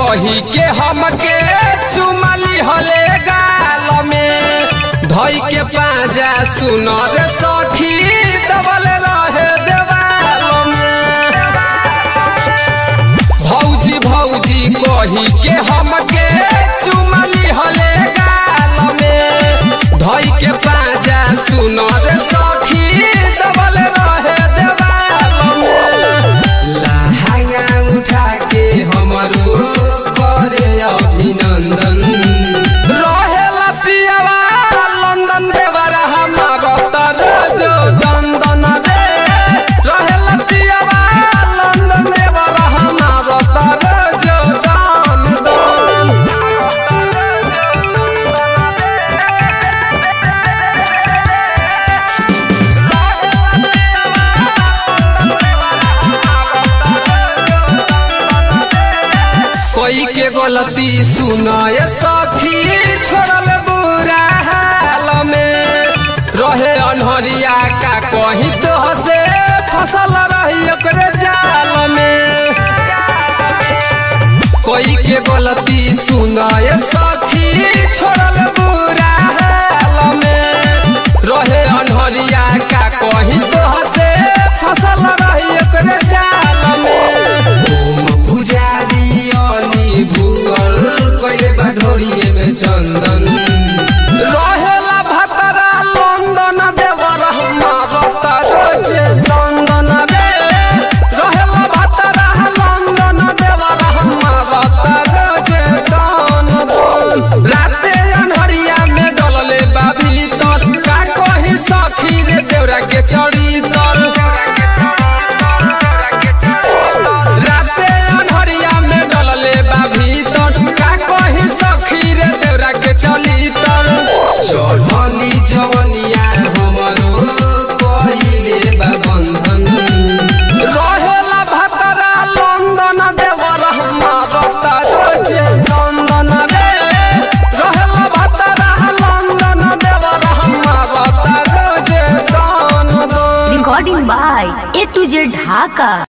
कही के हमके चुमली हले गाल में धई के पाजा सुनर सखी दबल रहे देवाल में भौजी भौजी कही के हमके चुमली हले गाल में धई के पाजा सुनर सखी दबल रहे देवाल में लहंगा उठा के हमरो करे अभिनंदन रहेला पियावा लंदन देवरा हमार तरज दंदन रे रहेला पियावा लंदन देवरा हमार तरज दंदन कोई के गलती सुनय सखी छोड़ल बुरा हाल में रहे अनहरिया का कही तो हसे फसल रही ओकरे जाल में कोई के गलती सुनय सखी छोड़ल बुरा हाल में रहे अनहरिया का कही तो हसे फसल रही ओकरे जाल में ओम पुजारी अली भूगल कइले बा ढोरिए में चंदन रहेला भतरा लंदन देवर हमार तरजे दंदन रे रहेला भतरा लंदन देवर हमार तरजे दंदन राते अनहरिया में डलले बा भीतर का कही सखी रे देवरा के चढ़ी तर राते अनहरिया में डलले बा भीतर का कही सखी रे देवरा के चली तर चढ़ली जवनिया हमरो कहिले बा बंधन रहेला भतरा लंदन देवर हमार तरजे दंदन रे रहेला भतरा लंदन देवर हमार तरजे दंदन Recording by A to Z Dhaka.